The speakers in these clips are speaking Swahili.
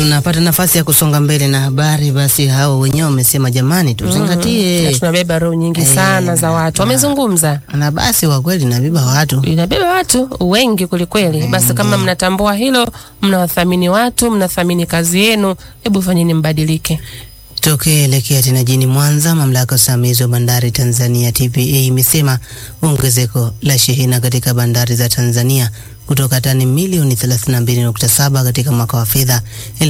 tunapata nafasi ya kusonga mbele na habari, basi hao wenyewe wamesema jamani, tuzingatie Na tunabeba roho nyingi Eh, sana za watu, wamezungumza na basi kwa kweli nabeba watu inabeba watu wengi kwelikweli. Basi kama mnatambua hilo, mnawathamini watu, mnathamini kazi yenu, hebu fanyeni mbadilike. Tukielekea tena jini Mwanza, mamlaka ya usimamizi wa bandari Tanzania TPA imesema ongezeko la shehena katika bandari za Tanzania kutoka tani milioni 32.7 katika mwaka wa fedha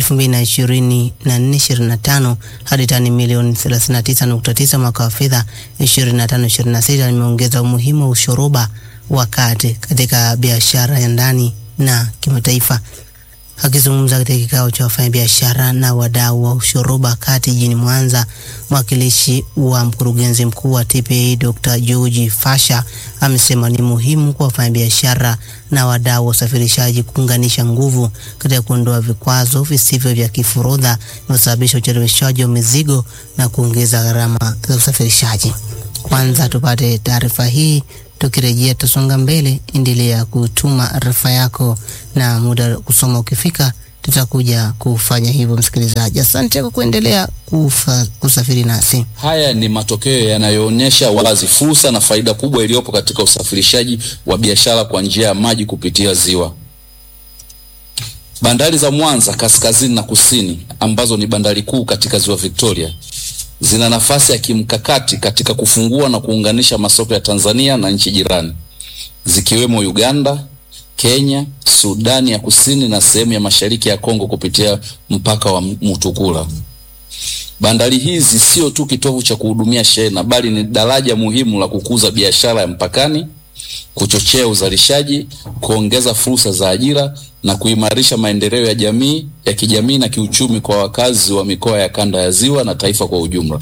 2024/2025 hadi tani milioni 39.9 mwaka wa fedha 25/26 limeongeza umuhimu wa ushoroba wa kati katika biashara ya ndani na kimataifa. Akizungumza katika kikao cha wafanyabiashara na wadau wa ushoroba kati jijini Mwanza, mwakilishi wa mkurugenzi mkuu wa TPA Dr. George Fasha amesema ni muhimu kwa wafanyabiashara na wadau wa usafirishaji kuunganisha nguvu katika kuondoa vikwazo visivyo vya kiforodha vinavyosababisha ucheleweshaji wa mizigo na kuongeza gharama za usafirishaji. Kwanza tupate taarifa hii tukirejea tutasonga mbele. Endelea kutuma arifa yako na muda wa kusoma ukifika, tutakuja kufanya hivyo. Msikilizaji, asante kwa kuendelea kufa, kusafiri nasi. Haya ni matokeo yanayoonyesha wazi fursa na faida kubwa iliyopo katika usafirishaji wa biashara kwa njia ya maji kupitia ziwa. Bandari za Mwanza kaskazini na kusini ambazo ni bandari kuu katika ziwa Victoria zina nafasi ya kimkakati katika kufungua na kuunganisha masoko ya Tanzania na nchi jirani zikiwemo Uganda, Kenya, Sudani ya Kusini na sehemu ya mashariki ya Kongo kupitia mpaka wa Mutukula. Bandari hizi sio tu kitovu cha kuhudumia shehena bali ni daraja muhimu la kukuza biashara ya mpakani, kuchochea uzalishaji, kuongeza fursa za ajira na kuimarisha maendeleo ya jamii ya kijamii na kiuchumi kwa wakazi wa mikoa ya kanda ya Ziwa na taifa kwa ujumla.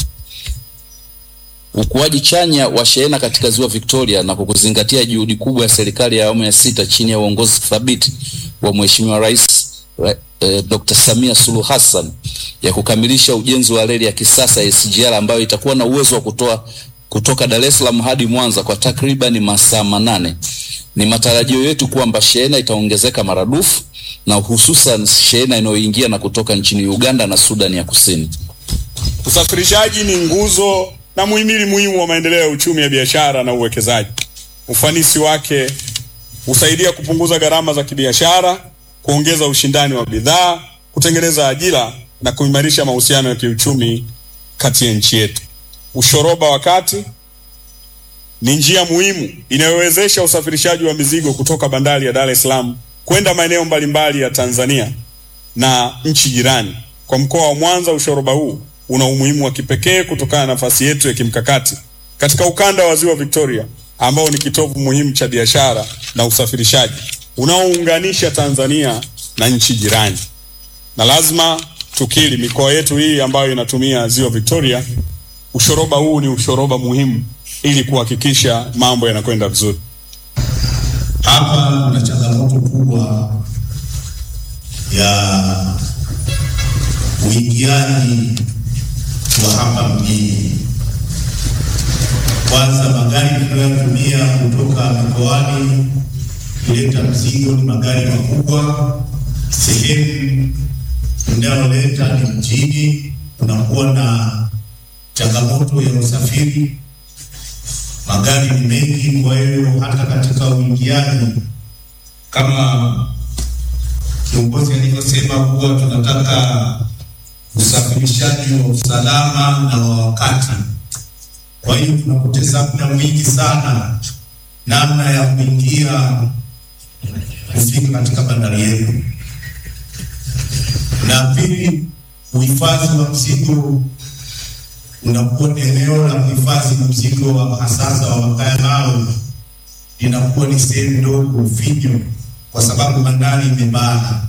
Ukuaji chanya wa shehena katika Ziwa Victoria na kwa kuzingatia juhudi kubwa ya serikali ya awamu ya sita chini ya uongozi thabiti wa Mheshimiwa Rais eh, Dr. Samia Suluhu Hassan ya kukamilisha ujenzi wa reli ya kisasa ya SGR ambayo itakuwa na uwezo wa kutoa kutoka Dar es Salaam hadi Mwanza kwa takriban masaa manane. Ni matarajio yetu kwamba shehena itaongezeka maradufu na hususan shehena inayoingia na kutoka nchini Uganda na Sudani ya Kusini. Usafirishaji ni nguzo na muhimili muhimu wa maendeleo ya uchumi ya biashara na uwekezaji. Ufanisi wake husaidia kupunguza gharama za kibiashara, kuongeza ushindani wa bidhaa, kutengeneza ajira na kuimarisha mahusiano ya kiuchumi kati ya nchi yetu. Ushoroba wa kati ni njia muhimu inayowezesha usafirishaji wa mizigo kutoka bandari ya Dar es Salaam kwenda maeneo mbalimbali ya Tanzania na nchi jirani. Kwa mkoa wa Mwanza, ushoroba huu una umuhimu wa kipekee kutokana na nafasi yetu ya kimkakati katika ukanda wa Ziwa Victoria ambao ni kitovu muhimu cha biashara na usafirishaji unaounganisha Tanzania na nchi jirani. Na lazima tukiri, mikoa yetu hii ambayo inatumia Ziwa Victoria, ushoroba huu ni ushoroba muhimu ili kuhakikisha mambo yanakwenda vizuri. Hapa kuna changamoto kubwa ya uingiaji wa hapa mjini. Kwanza, magari tunayotumia kutoka mikoani kuleta mzigo ni magari makubwa. Sehemu inayoleta ni mjini, kunakuwa na changamoto ya usafiri magari ni mengi, kwa hiyo hata katika uingiaji, kama kiongozi alivyosema kuwa tunataka usafirishaji wa usalama na wa wakati. Kwa hiyo tunapoteza muda mwingi sana namna ya kuingia kufika katika bandari yetu, na pili, uhifadhi wa mzigo unakuwa ni eneo la kuhifadhi mzigo wa hasasa wa makaya mawe linakuwa ni sehemu ndogo finyo, kwa sababu bandari imebana.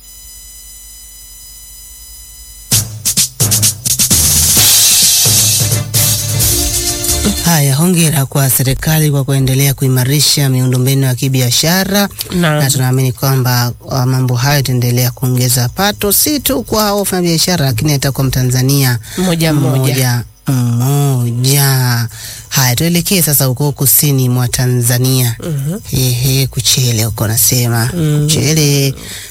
Haya, hongera kwa serikali kwa kuendelea kuimarisha miundombinu ya kibiashara Naam. na tunaamini kwamba uh, mambo hayo yataendelea kuongeza pato si tu kwa wafanyabiashara, lakini hata kwa Mtanzania Mmoja mmoja. mmoja mmoja. Haya, tuelekee sasa huko kusini mwa Tanzania. Ehe, Kuchele huko nasema Kuchele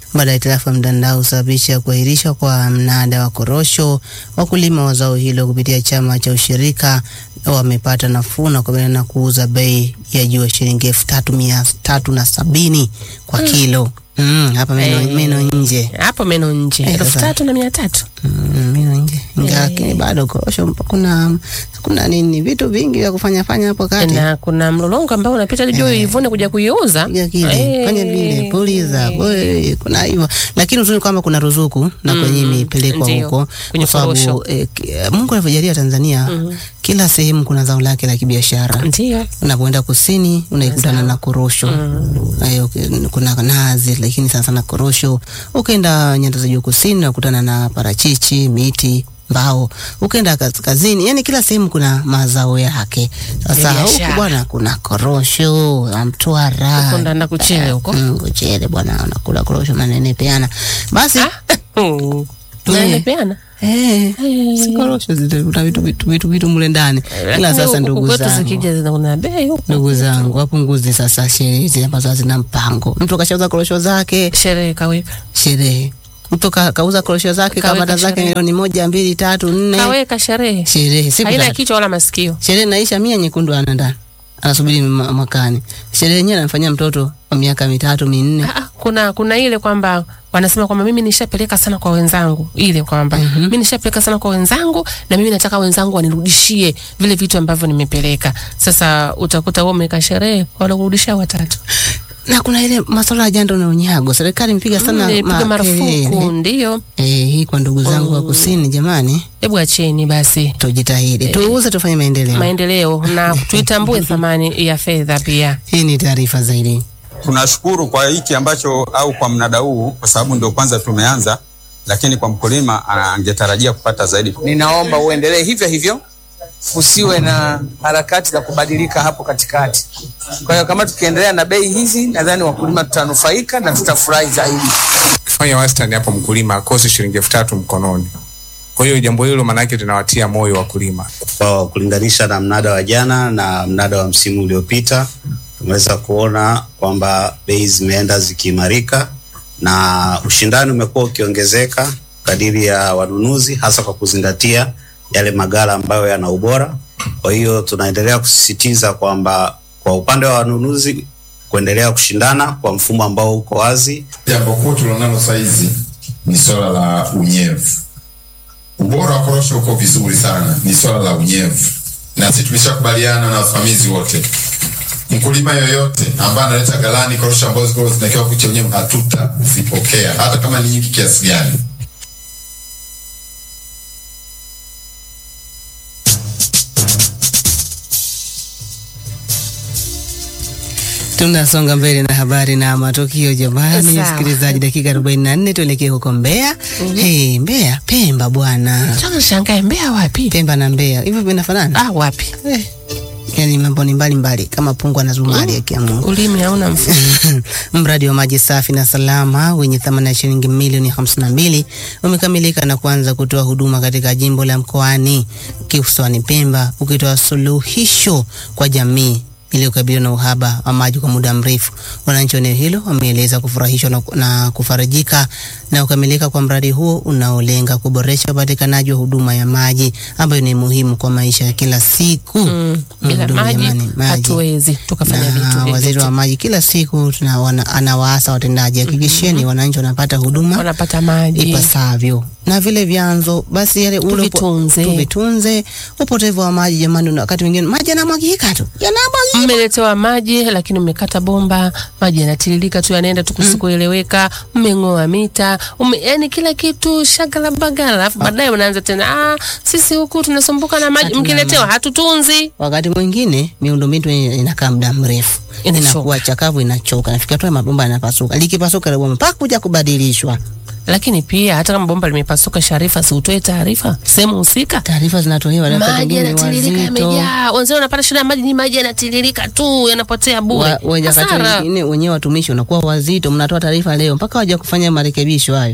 baada ya hitilafu ya mtandao kusababisha kuahirishwa kwa mnada wa korosho. Wakulima wa zao hilo kupitia chama cha ushirika wamepata nafuu na kukabiliana na kuuza bei ya juu ya shilingi elfu tatu mia tatu na sabini kwa kilo. Mm, hapa meno, Eh. meno nje hapo meno nje Eh, elfu sasa. tatu na mia tatu Mm, meno nje Ingawa Eh. lakini bado korosho kuna kuna nini vitu vingi vya kufanya fanya hapo kati na kuna mlolongo ambao unapita juu ivune kuja kuiuza piga kile Eh. fanya vile puliza boy, kuna hivyo lakini uzuri kwamba kuna ruzuku na kwenye Mm, imepelekwa ndio, huko kwenye kwa sababu korosho. eh, ki- Mungu alivyojalia Tanzania kila sehemu kuna zao lake la kibiashara ndio unapoenda kusini unaikutana na korosho mm. kuna nazi lakini sana sana korosho ukaenda nyanda za juu kusini unakutana na parachichi miti mbao ukaenda kaskazini yani kila sehemu kuna mazao yake sasa Ya huku biashara. bwana kuna korosho la mtwara Huko ndo na kuchele huko. Mm, kuchele bwana unakula korosho manene peana basi Mm. Eh. naenepeana Eh, si korosho zile, kuna vitu vitu vitu vitu mule ndani ila sasa ndugu kwetu zangu zikija zina kuna bei huko ndugu zangu wapunguze sasa sherehe hizi ambazo hazina mpango. Mtu kashauza korosho zake sherehe kaweka sherehe, mtu ka, kauza korosho zake Kaweka kabata zake sherehe. milioni moja mbili tatu nne, kaweka sherehe sherehe siku haina tatu. kichwa wala masikio Sherehe naisha mia nyekundu ana ndani anasubiri ma- mwakani. Sherehe yenyewe anamfanyia mtoto wa miaka mitatu minne. Ah, ah, kuna kuna ile kwamba wanasema kwamba mimi nishapeleka sana kwa wenzangu, ile kwamba mimi nishapeleka sana kwa wenzangu na mimi nataka wenzangu wanirudishie vile vitu ambavyo nimepeleka. Sasa utakuta wewe umeweka sherehe wala kurudisha watatu, Na kuna ile masuala ya jando na unyago, serikali imepiga sana piga marufuku. makelele. Ndio, Eh, hii kwa ndugu zangu wa kusini, jamani, hebu acheni basi tujitahidi tuuze, tufanye maendeleo. maendeleo na tuitambue thamani ya fedha pia. Hii ni taarifa zaidi. Tunashukuru kwa hiki ambacho au kwa mnada huu, kwa sababu ndio kwanza tumeanza, lakini kwa mkulima ah, angetarajia kupata zaidi. Ninaomba uendelee hivyo hivyo, usiwe na harakati za kubadilika hapo katikati. Kwa hiyo kama tukiendelea na bei hizi, nadhani wakulima tutanufaika na tutafurahi zaidi. ukifanya wastani hapo mkulima akose shilingi elfu tatu mkononi. Kwa hiyo jambo hilo maanake linawatia moyo wakulima. Kwa kulinganisha na mnada wa jana na mnada wa msimu uliopita, tumeweza kuona kwamba bei zimeenda zikiimarika na ushindani umekuwa ukiongezeka kadiri ya wanunuzi, hasa kwa kuzingatia yale maghala ambayo yana ubora. Kwa hiyo tunaendelea kusisitiza kwamba kwa upande wa wanunuzi kuendelea kushindana kwa mfumo ambao uko wazi Jambo kuu tulionalo saizi ni swala la unyevu. Ubora wa korosho uko vizuri sana, ni swala la unyevu, na sisi tumeshakubaliana na wasimamizi wote. Mkulima yoyote ambaye analeta ghalani korosho ambazo ziko zinakiwa kucha unyevu, hatutazipokea hata kama ni nyingi kiasi gani. Tunasonga mbele na habari na matukio jamani, Sawa. msikilizaji, dakika 44 tuelekee huko Mbeya. Hey, Mbeya, Pemba bwana, Sasa shangae Mbeya wapi? Pemba na Mbeya hivyo vinafanana Ah, wapi? eh. Yani mambo ni mbalimbali kama pungwa na zumari ya kiamungu. Ulimi hauna mfumo. Mradi wa maji safi na salama wenye thamani ya shilingi milioni 52 umekamilika na kuanza kutoa huduma katika jimbo la Mkoani kisiwani Pemba, ukitoa suluhisho kwa jamii iliyokabiliwa na uhaba wa maji kwa muda mrefu. Wananchi wa eneo hilo wameeleza kufurahishwa na, na kufarijika na kukamilika kwa mradi huo unaolenga kuboresha upatikanaji wa huduma ya maji ambayo ni muhimu kwa maisha ya kila siku. Mm, bila Ndugu maji jamani, hatuwezi tukafanya vitu na waziri vyovyote. wa maji kila siku tuna, wana, anawaasa watendaji hakikisheni wananchi wanapata huduma wanapata maji ipasavyo na vile vyanzo basi yale ule upo- Tuvitunze. tuvitunze. Upotevu wa maji jamani, una- wakati mwingine maji yanamwagika tu yanamwagika. mmeletewa maji lakini mmekata bomba, maji yanatiririka tu yanaenda tu kusikoeleweka, mmeng'oa mita, ume, yani kila kitu shagala bagala, alafu baadaye unaanza tena, ah, sisi huku tunasumbuka na maji, Hatuna mkiletewa maji. hatutunzi. Wakati mwingine miundombinu yenye inakaa muda mrefu Inachoka. inakuwa chakavu, inachoka, nafikia tu mabomba yanapasuka, likipasuka ile bomba mpaka kuja kubadilishwa. Lakini pia hata kama bomba limepasuka, Sharifa, si utoe taarifa sehemu husika. Taarifa zinatolewa labda Maji pengine yanatiririka wazito yamejaa, wenzao wanapata shida ya maji, ni maji yanatiririka tu, yanapotea bure. wa, wenye wakati Hasara. wengine wenyewe watumishi unakuwa wazito, mnatoa taarifa leo mpaka waja kufanya marekebisho hayo.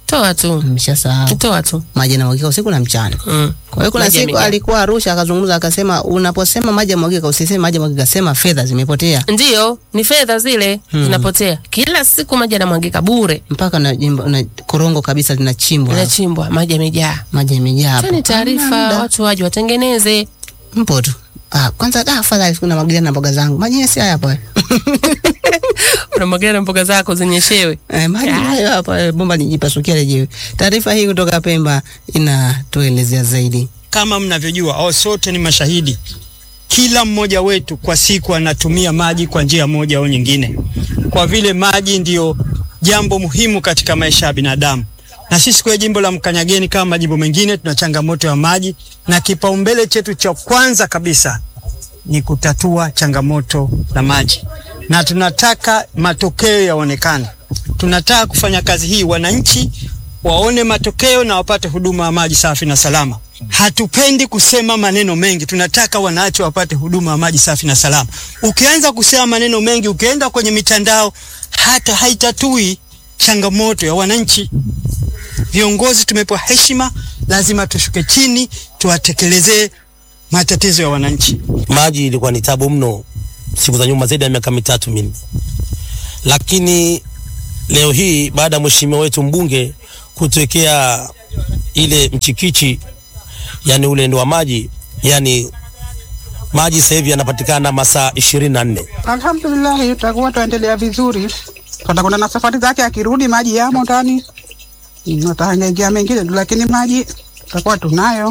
toa tu Mshasahau. toa tu Maji yanamwagika usiku na mchana. mm. Kwa hiyo kuna Maji siku yamejaa. alikuwa Arusha akazungumza akasema, unaposema maji yamwagika usiseme maji yamwagika, sema fedha zimepotea. Ndiyo, ni fedha zile zinapotea kila siku, maji yanamwagika bure, Mpaka na, jimbo- na korongo kabisa linachimbwa. inachimbwa, maji yamejaa. Maji yamejaa hapo. Toeni taarifa, Hamna muda. watu waje watengeneze. Mpo tu. Ah, kwanza da afadhali siku namwagilia na mboga zangu. Maji yenyewe si haya hapo. Unamwagilia na mboga zako zinyeshewe. Eh, maji hayo hapa eh, bomba nijipasukia lenyewe. Taarifa hii kutoka Pemba inatuelezea zaidi. Kama mnavyojua au sote ni mashahidi, kila mmoja wetu kwa siku anatumia maji kwa njia moja au nyingine, kwa vile maji ndiyo jambo muhimu katika maisha ya binadamu. Na sisi kwa jimbo la Mkanyageni kama majimbo mengine tuna changamoto ya maji, na kipaumbele chetu cha kwanza kabisa ni kutatua changamoto la maji, na tunataka matokeo yaonekane. Tunataka kufanya kazi hii, wananchi waone matokeo na wapate huduma ya maji safi na salama. Hatupendi kusema maneno mengi, tunataka wananchi wapate huduma ya maji safi na salama. Ukianza kusema maneno mengi, ukienda kwenye mitandao, hata haitatui changamoto ya wananchi. Viongozi tumepewa heshima, lazima tushuke chini, tuwatekelezee matatizo ya wananchi. maji ilikuwa ni tabu mno siku za nyuma zaidi ya miaka mitatu minne, lakini leo hii baada ya mheshimiwa wetu mbunge kutuwekea ile mchikichi, yani ule ndo wa maji, yani maji sasa hivi yanapatikana masaa ishirini na nne. Alhamdulillah, tutakuwa tuendelea vizuri. Tutakwenda na safari zake, akirudi maji yamo ndani, Mm, atahangaika mengine tu, lakini maji tutakuwa tunayo.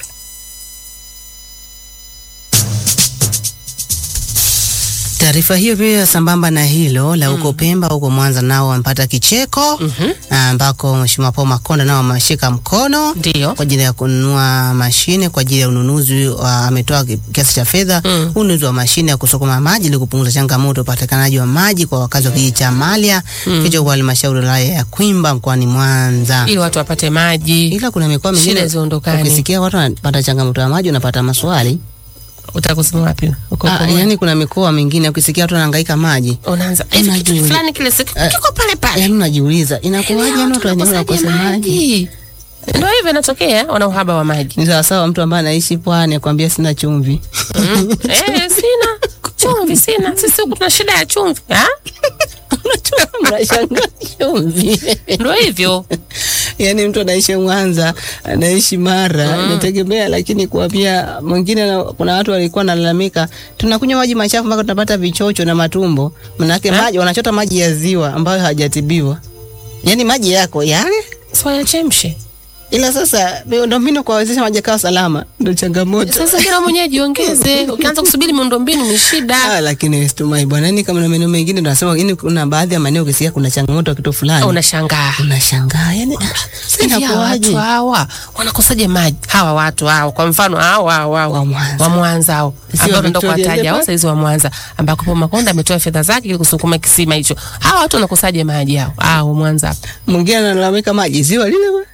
Taarifa hiyo pia sambamba na hilo la huko Pemba, huko Mwanza nao wamepata kicheko ambako Mheshimiwa Paul Makonda nao wameshika mkono Ndio. kwa ajili ya kununua mashine kwa ajili ya ununuzi wa, ametoa ki- kiasi cha fedha Mm. ununuzi wa mashine ya kusukuma maji ili kupunguza changamoto ya upatikanaji wa maji kwa wakazi wa kijiji cha Malya hicho kwa halmashauri ya wilaya ya Kwimba mkoani Mwanza. ili watu wapate maji. Ila kuna mikoa Shida mingine ziondokane. ukisikia watu wanapata changamoto ya maji unapata maswali. Utakusema wapi? Uko Ah, kwa yani kuna mikoa mingine ukisikia watu wanahangaika maji unaanza hivi kitu Unajiuliza. fulani kile siku Eh, kiko pale pale. yaani unajiuliza inakuwaje yani watu wenyewe wanakosaje wakose maji maji? Ndio hivyo inatokea, wana uhaba wa maji. ni sawasawa mtu ambaye anaishi pwani akwambia sina chumvi Mm. eh, sina chumvi, sina. Sisi huku tuna shida ya chumvi. Ah? mnashangaa chumvi Ndio hivyo. yaani mtu anaishi Mwanza anaishi Mara inategemea, lakini kuambia mwingine, na- kuna watu walikuwa nalalamika, tunakunywa maji machafu mpaka tunapata vichocho na matumbo. Manake maji wanachota maji ya ziwa ambayo hajatibiwa, yaani maji yako yale Si wayachemshe. ila sasa miundombinu kuwawezesha maji yakawa salama ndo changamoto. Sasa kila mwenyewe jiongeze. Ukianza kusubiri miundombinu ni shida. Ah, lakini situmai bwana, yani kama na maeneo mengine tunasema, yani kuna baadhi ya maeneo ukisikia kuna changamoto ya kitu fulani Unashangaa. unashangaa, yani Sasa hivi hawa inakuwaje? watu hawa wanakosaje maji? Hawa watu hao, kwa mfano hao hao hao Wa Mwanza. wa Mwanza hao Sio ambao tunaenda Victoria kuwataja Leopard? hao saizi wa Mwanza ambako Paul Makonda ametoa fedha zake ili kusukuma kisima hicho. Hawa watu wanakosaje maji hao? Hao wa Mwanza hapa. Mwingine analalamika maji ziwa lile bwana.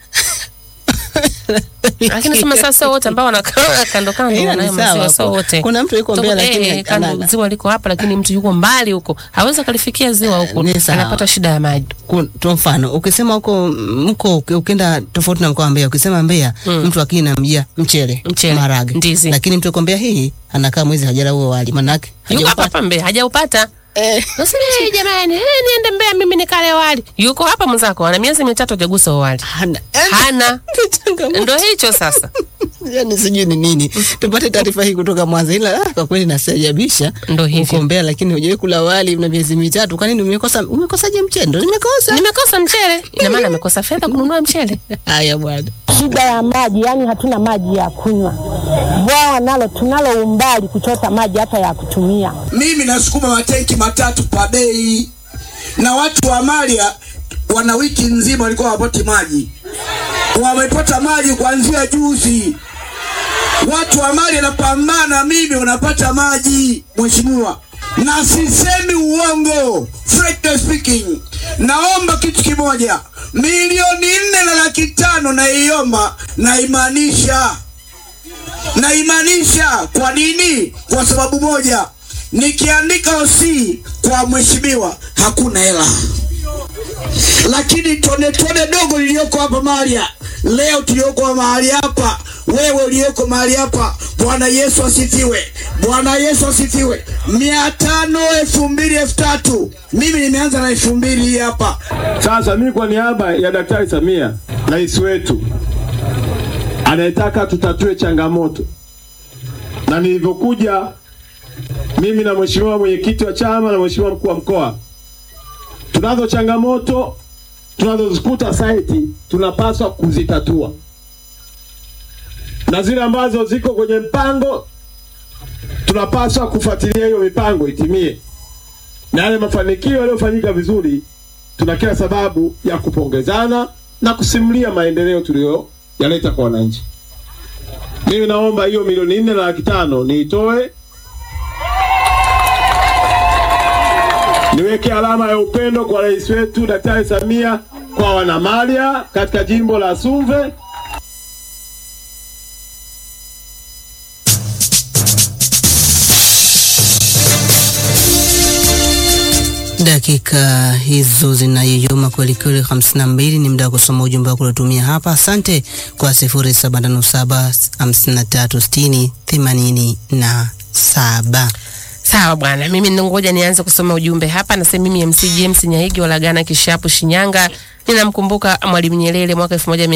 Lakini sema sasa sio wote ambao wanakaa kando kando Ila ni wanayo sawa maziwa hapo. sio wote. Kuna mtu yuko Tuko- Mbeya lakini eh, kando analala. ziwa liko hapa lakini mtu yuko mbali huko. Hawezi kalifikia ziwa huko. Ni sawa. Anapata shida ya maji. Ku- tu mfano ukisema huko mko uki- ukienda tofauti na mkoa wa Mbeya, ukisema Mbeya Mm. mtu akini namjia mchele, Mchele, marage, ndizi. lakini mtu yuko Mbeya hii anakaa mwezi hajala huo wali, manake Yuko hapa hajaupata. hapa Mbeya, hajaupata. Eh, Sasa eh, jamani, eh, niende Mbeya mimi nikale wali. Yuko hapa mwenzako, ana miezi mitatu hajagusa huo wali. hana Hana. changamoto. Ndio hicho sasa. yani sijui ni nini. Tupate taarifa hii kutoka Mwanza, ila ah, kwa kweli nasajabisha Ndio hivyo. uko Mbeya, lakini hujawahi kula wali na miezi mitatu. Kwa nini umekosa? Umekosaje mchele? Ndio nimekosa. Nimekosa mchele. Ina maana amekosa fedha kununua mchele. Haya bwana. shida ya maji, yani hatuna maji ya kunywa. Bwawa nalo tunalo umbali kuchota maji hata ya kutumia. mimi nasukuma matenki matatu pa bei, na watu wa Malia wana wiki nzima walikuwa hawapati maji, wamepata maji kuanzia juzi. Watu wa Malia napambana, mimi wanapata maji, mheshimiwa, na sisemi uongo. Frankly speaking, naomba kitu kimoja, milioni nne na laki tano naiomba, naimaanisha naimaanisha. Kwa nini? Kwa sababu moja, nikiandika OC kwa mheshimiwa hakuna hela. lakini tone tone dogo liliyoko hapa mahali ha- leo tulioko mahali hapa, wewe uliyoko mahali hapa, Bwana Yesu asifiwe, Bwana Yesu asifiwe. mia tano, elfu mbili, elfu tatu. Mimi nimeanza na elfu mbili hii hapa. Sasa mimi kwa niaba ya Daktari Samia, rais wetu anayetaka tutatue changamoto, na nilivyokuja mimi na mheshimiwa mwenyekiti wa chama na mheshimiwa mkuu wa mkoa, tunazo changamoto tunazozikuta saiti, tunapaswa kuzitatua, na zile ambazo ziko kwenye mpango tunapaswa kufuatilia hiyo mipango itimie, na yale mafanikio yaliyofanyika vizuri tuna kila sababu ya kupongezana na kusimulia maendeleo tuliyoyaleta kwa wananchi. Mimi naomba hiyo milioni nne na laki tano niitoe, niweke alama ya upendo kwa rais wetu Daktari Samia kwa wanamalia katika jimbo la Sumve. Dakika hizo zinayoyoma kwelikweli, 52 ni muda wa kusoma ujumbe wako uliotumia hapa. Asante kwa 0757536087. Sawa bwana, mimi ngoja nianze kusoma ujumbe hapa. Nasema mimi MC James Nyahigi Walagana Kishapu Shinyanga, ninamkumbuka Mwalimu Nyerere mwaka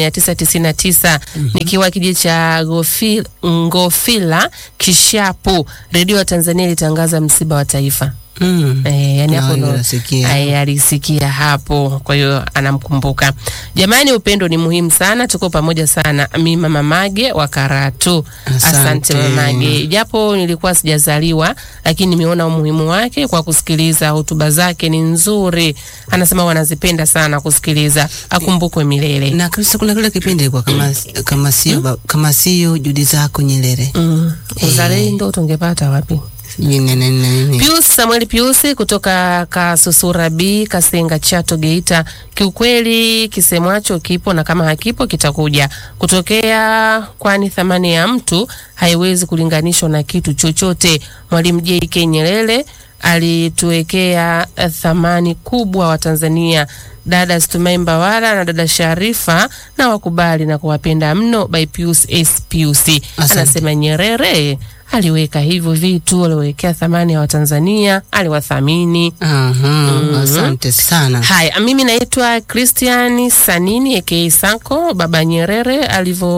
1999 nikiwa kijiji cha Gofi- Ngofila Kishapu. Redio ya Tanzania ilitangaza msiba wa taifa. Mm. Eh, yani hapo Ah, ndo nasikia. eh, alisikia hapo, kwa hiyo anamkumbuka. Jamani, upendo ni muhimu sana, tuko pamoja sana. Mi mama Mage wa Karatu. Asante. Asante mama Mage, japo nilikuwa sijazaliwa, lakini nimeona umuhimu wake kwa kusikiliza hotuba zake, ni nzuri. Anasema wanazipenda sana kusikiliza, akumbukwe milele. Na kabisa kuna kile kipindi ilikuwa kama kama sio ba- kama sio juhudi zako Nyerere. Mm. Uzalendo tungepata wapi? Sijui nene nene. Pius Samuel Pius kutoka Kasusura B Kasenga Chato Geita. Kiukweli kisemwacho kipo na kama hakipo kitakuja kutokea, kwani thamani ya mtu haiwezi kulinganishwa na kitu chochote. Mwalimu JK Nyerere alituwekea eh, thamani kubwa wa Tanzania. Dada Stumai Mbawala na dada Sharifa na wakubali na kuwapenda mno by Pius S Pius. Anasema Nyerere aliweka hivyo vitu, aliwekea thamani ya Watanzania, aliwathamini. Aha, Mhm. asante sana. Haya, mimi naitwa Christian Sanini aka Sanko. Baba Nyerere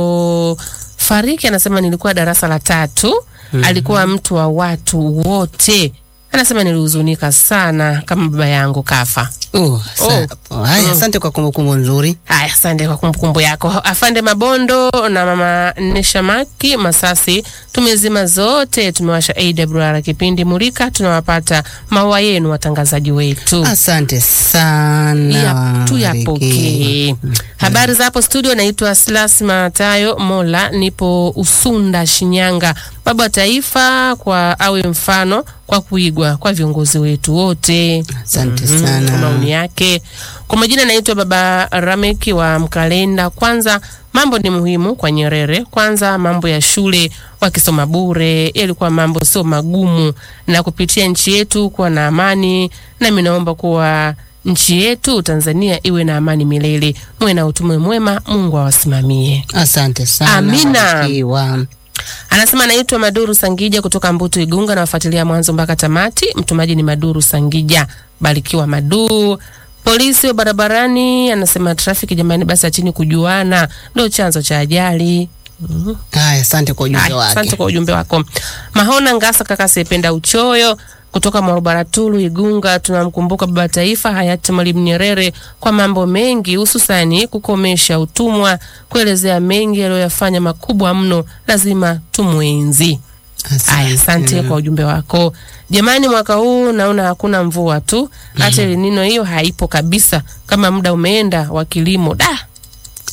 alivyofariki, anasema nilikuwa darasa la tatu. Mhm. Alikuwa mtu wa watu wote, anasema nilihuzunika sana kama baba yangu kafa. Oh, sa- haya, asante kwa kumbukumbu nzuri. Haya, asante kwa kumbukumbu yako. Afande Mabondo na mama Neshamaki Masasi, tumezima zote, tumewasha AWR kipindi Mulika, tunawapata maua yenu watangazaji wetu. Asante sana. Ya, tuyapokee. Habari za hapo studio, naitwa Silas Matayo Mola, nipo Usunda, Shinyanga. Baba wa Taifa kwa awe mfano kwa kuigwa kwa viongozi wetu wote. Asante Mhm, sana. kwa maoni yake. Kwa majina naitwa Baba Rameki wa Mkalenda. Kwanza mambo ni muhimu kwa Nyerere. Kwanza mambo ya shule wakisoma bure, yalikuwa mambo sio magumu, na kupitia nchi yetu kuwa na amani. Nami naomba kuwa nchi yetu Tanzania iwe na amani milele. Mwe na utume mwema, Mungu awasimamie. Asante sana. Amina. Barikiwa. Anasema naitwa Maduru Sangija kutoka Mbutu Igunga, nawafuatilia mwanzo mpaka tamati. Mtumaji ni Maduru Sangija, barikiwa Maduru. Polisi wa barabarani anasema trafiki, jamani, basi achini kujuana, ndio chanzo cha ajali. Mhm. Haya, asante kwa ujumbe Haya, wake. Asante kwa ujumbe wako. Mahona Ngasa kaka Sependa Uchoyo kutoka Mwarobaratulu Igunga, tunamkumbuka baba taifa hayati Mwalimu Nyerere kwa mambo mengi, hususani kukomesha utumwa, kuelezea mengi aliyoyafanya makubwa mno, lazima tumwenzi. Aya, asante kwa ujumbe wako. Jamani, mwaka huu naona hakuna mvua tu, hata El Nino hiyo haipo kabisa, kama muda umeenda wa kilimo da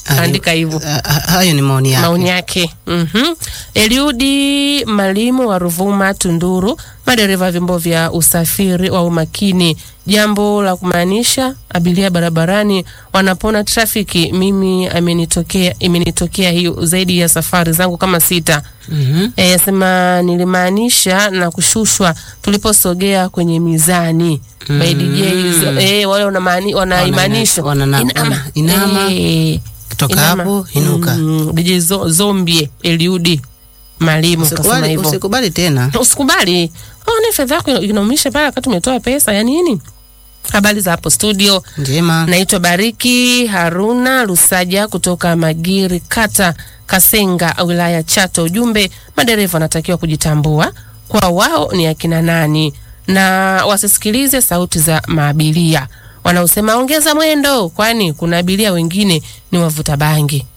andika hivyo. Hayo ni maoni yake. maoni yake. Mhm. Eliudi Malimo wa Ruvuma Tunduru, madereva vyombo vya usafiri wa umakini, jambo la kumaanisha abiria barabarani wanapona trafiki. Mimi amenitokea imenitokea hiyo zaidi ya safari zangu kama sita. Mhm. E, yasema nilimaanisha na kushushwa tuliposogea kwenye mizani mm. by DJs e, wale wanamaani wanaimaanisha Wana- wana- inama, inama. Eh, Kutoka inama. hapo, inuka. mm, DJ zo, zombie Eliudi Malimu kasema Usikubali, hivyo usikubali tena. usikubali oh, ni fedha yako ina- inaumisha pale wakati umetoa pesa ya nini habari za hapo studio Njema. naitwa bariki haruna lusaja kutoka magiri kata kasenga wilaya chato ujumbe madereva wanatakiwa kujitambua kwa wao ni akina nani na wasisikilize sauti za maabiria wanaosema ongeza mwendo kwani kuna abiria wengine ni wavuta bangi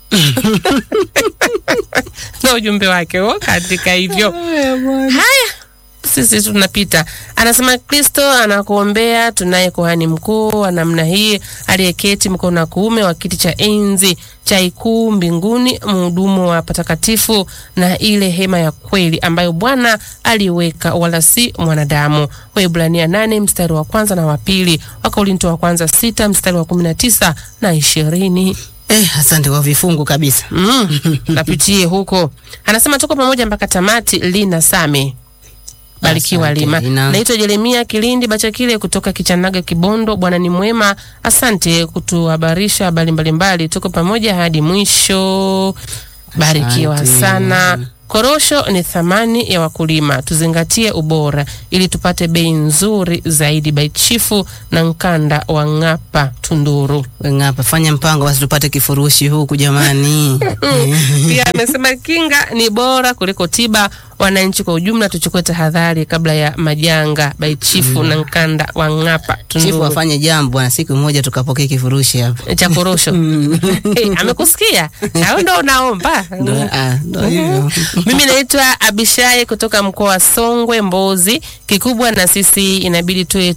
na ujumbe wake huo katika hivyo haya sisi tunapita. Anasema Kristo anakuombea. Tunaye kuhani mkuu wa namna hii aliyeketi mkono wa kuume wa kiti cha enzi cha ikuu mbinguni, mhudumu wa patakatifu na ile hema ya kweli ambayo Bwana aliweka, wala si mwanadamu. Waebrania nane mstari wa kwanza na wa pili, Wakorinto wa kwanza sita mstari wa kumi na tisa na ishirini. Eh, asante kwa vifungu kabisa. Mm, napitie huko. Anasema tuko pamoja mpaka tamati. Lina Same Barikiwa Asante, Lima. Lina. Naitwa Jeremia Kilindi Bachakile kutoka Kichanaga Kibondo. Bwana ni mwema, asante kutuhabarisha habari mbalimbali. Tuko pamoja hadi mwisho. Barikiwa Asante. sana. Korosho ni thamani ya wakulima, tuzingatie ubora ili tupate bei nzuri zaidi. Baichifu na Nkanda wa Ng'apa Tunduru. Ng'apa, fanya mpango basi tupate kifurushi huku jamani. Pia amesema kinga ni bora kuliko tiba. Wananchi kwa ujumla tuchukue tahadhari kabla ya majanga. Baichifu na Nkanda wa Ng'apa Chifu Tunduru afanye jambo na siku moja tukapokea kifurushi hapa. cha korosho. Eh, amekusikia? Au ndo unaomba? Ndo- ah, ndo hivyo. Mimi naitwa Abishai kutoka mkoa wa Songwe, Mbozi. Kikubwa na sisi inabidi tuwe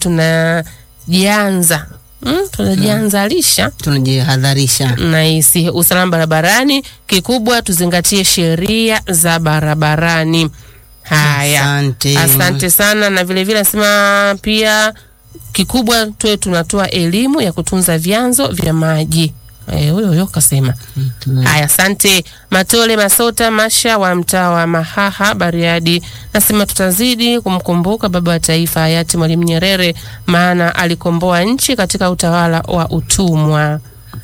tunajianza mm, tunajianzalisha Tunajihadharisha. nahisi usalama barabarani. Kikubwa tuzingatie sheria za barabarani. Haya, Asante. asante sana, na vile vile nasema pia kikubwa tuwe tunatoa elimu ya kutunza vyanzo vya maji. Eh, huyo huyo kasema. Haya, asante Matole Masota Masha wa mtaa wa Mahaha Bariadi, nasema tutazidi kumkumbuka baba wa taifa hayati Mwalimu Nyerere, maana alikomboa nchi katika utawala wa utumwa.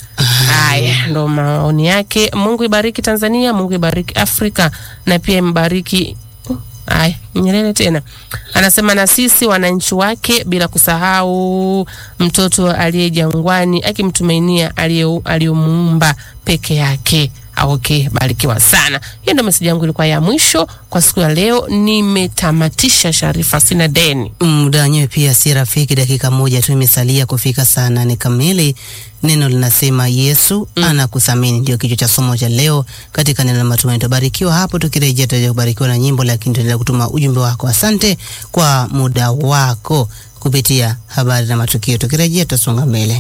Haya ndo maoni yake. Mungu ibariki Tanzania, Mungu ibariki Afrika na pia imbariki Haya, Nyerere tena anasema na sisi wananchi wake, bila kusahau mtoto aliye jangwani akimtumainia aliye- aliyomuumba peke yake. Ah, Okay, barikiwa sana. Hiyo ndo meseji yangu ilikuwa ya mwisho kwa siku ya leo. Nimetamatisha Sharifa, sina deni. Muda wenyewe pia si rafiki, dakika moja tu imesalia kufika saa nane kamili. Neno linasema Yesu anakuthamini, ndio kichwa cha somo cha leo katika neno la matumaini. Tutabarikiwa hapo, tukirejea tutaja kubarikiwa na nyimbo, lakini tutaendelea kutuma ujumbe wako. Asante kwa muda wako kupitia habari na matukio. Tukirejea tutasonga mbele.